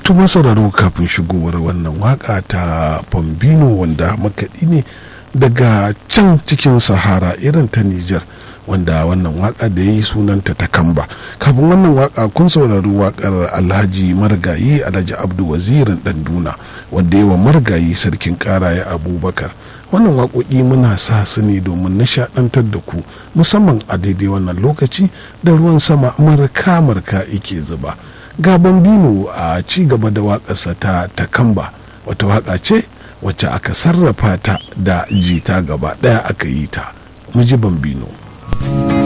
tuma sauraro kafin shigowar wannan waka ta Pombino wanda makaɗi ne daga can cikin sahara irin ta Nijar wanda wannan waka da ya yi sunanta ta kamba kafin wannan waka kun saurari wakar alhaji margayi alhaji abdu wazirin danduna wanda yawa margayi sarkin karaye abubakar wannan waƙoƙi muna sa su ne domin nishaɗantar da ku musamman a daidai wannan lokaci da ruwan sama marka marka yake zuba ga bambino a ci gaba da waƙarsa ta takamba wata waƙa ce wacce aka sarrafa ta da jita gaba ɗaya aka yi ta mu ji bambino